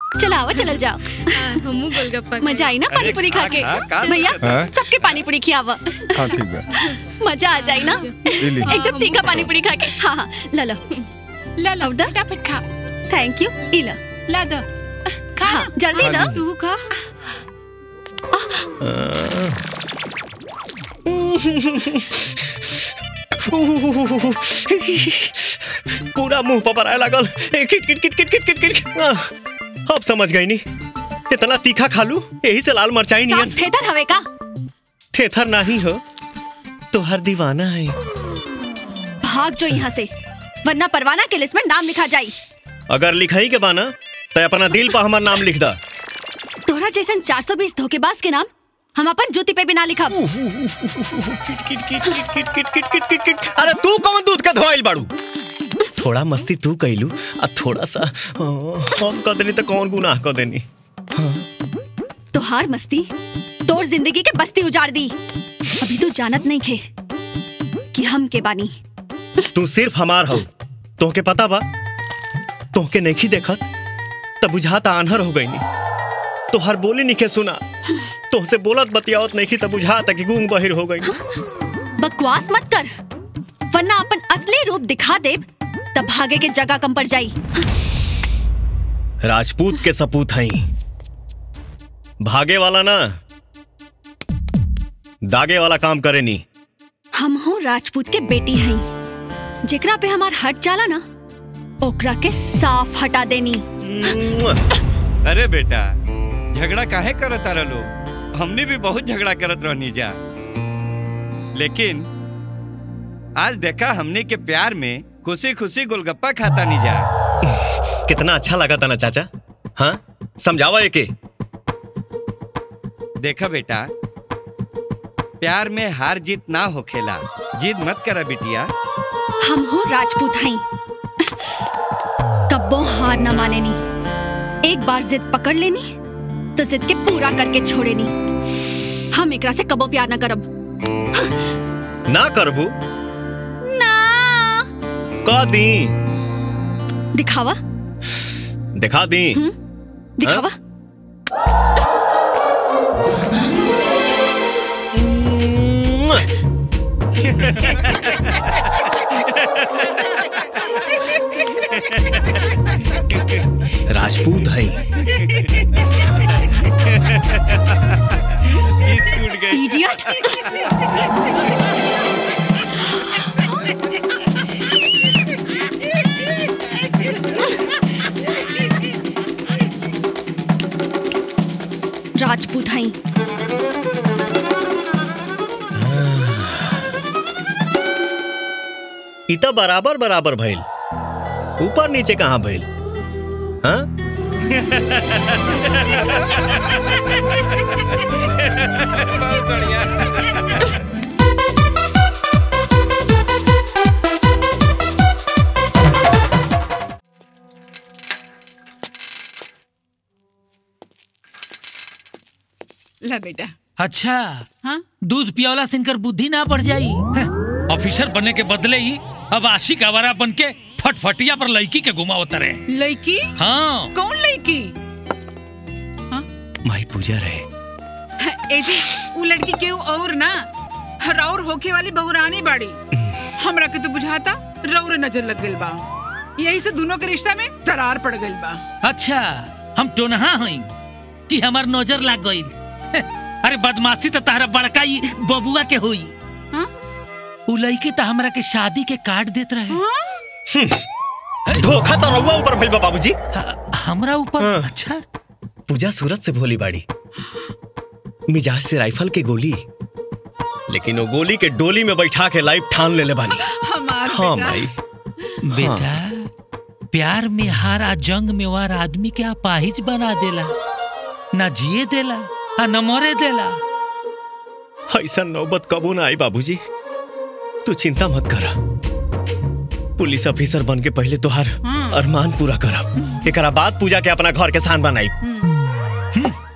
चलो आओ चलल जाओ हमू गोलगप्पा मजा आई ना पानी पूरी खा के खा, खा, भैया हाँ? सबके पानी पूरी खियावा हाँ ठीक बा मजा आ जाए ना इली एकदम तीखा पानी पूरी खा के हाँ हाँ ला लो ला ला उधर? फटाफट खा थैंक यू इला ला दो खा हाँ जल्दी खा दो ली। तू खा पूरा मुंह पर आए लागल ए, किट किट किट किट किट किट किट आह, अब समझ गई नी इतना तीखा खा लू यही से लाल मरचाई नियन साफ थेतर हवे का थेथर नहीं हो तो हर दीवाना है भाग जो यहाँ से वरना परवाना के लिस्ट में नाम लिखा जाई अगर लिखाई के बाना तो अपना दिल पर हमार नाम लिख दा तोहरा जैसन 420 धोखेबाज के नाम हम अपन जूती पे भी ना लिखब किट किट किट किट किट किट किट किट किट किट अरे तू कौन दूध का धोइल बाड़ू थोड़ा मस्ती तू कैलू और थोड़ा सा अ, हम कर देनी तो कौन गुनाह कर देनी तोहार मस्ती तोर जिंदगी के बस्ती उजाड़ दी अभी तो जानत नहीं खे कि हम के बानी तू सिर्फ हमार हो तोहके पता बा तोहके नहीं देखत तब बुझाता आन्हर हो गई तो हर बोली निके सुना तोहसे बोलत बतियावत नहीं तब बुझाता कि गूंग बहिर हो गई बकवास मत कर वरना अपन असली रूप दिखा दे तब भागे के जगह कम पड़ जाई राजपूत के सपूत हई भागे वाला ना दागे वाला काम करे नी हम हो राजपूत के बेटी हई जेकरा पे हमार हट जाला ना ओकरा के साफ हटा देनी अरे बेटा झगड़ा काहे करत तारा लोग हमने भी बहुत झगड़ा करत रहनी जा लेकिन आज देखा हमने के प्यार में खुशी खुशी गोलगप्पा खाता नहीं जा कितना अच्छा लगा था ना चाचा हाँ समझावा एके देखा बेटा प्यार में हार जीत ना होखेला जीत मत करा बिटिया हम हो राजपूत हई कब्बो हार न माने नी एक बार जिद पकड़ लेनी तो जिद के पूरा करके छोड़े नी हम एकरा से कबो प्यार न करब ना करबू ना का दी दिखावा दिखा दी हम्म, दिखावा राजपूत है जीत टूट गई इडियट राजपूत हई इ त बराबर बराबर भइल ऊपर नीचे कहाँ भइल हाँ बहुत बढ़िया ला बेटा अच्छा हाँ दूध पियावला से इनकर बुद्धि ना बढ़ जाई ऑफिसर बनने के बदले ही अब आशिक आवारा बन के फटफटिया पर लड़की के घुमावत रहे लड़की हाँ कौन लड़की माई पूजा रहे ए जी वो लड़की के और ना राउर होके वाली बहुरानी बाड़ी हमरा के तो बुझाता रौर नजर लग गइल बा यही से दोनों के रिश्ता में दरार पड़ गइल बा अच्छा हम टोनहा हई कि हमार नजर लाग गई अरे बदमाशी तो तारा बड़का ही बबुआ के हुई हाँ? उ लड़की तो हमरा के शादी के कार्ड देत रहे हाँ? धोखा तो रहुआ ऊपर भइल बा बाबूजी ह- हमरा ऊपर हाँ। अच्छा पूजा सूरत से भोली बाड़ी मिजाज से राइफल के गोली लेकिन वो गोली के डोली में बैठा के लाइफ ठान ले ले बानी हमार हाँ बेटा। माई बेटा प्यार में हार आ जंग में वार आदमी के अपाहिज बना देला ना जिए देला आ न मरे देला ऐसा नौबत कबो ना आई बाबूजी तू चिंता मत करा पुलिस ऑफिसर बन के पहले तोहार हाँ। अरमान पूरा करब एकरा बाद पूजा के अपना घर के शान बनाई हम्म।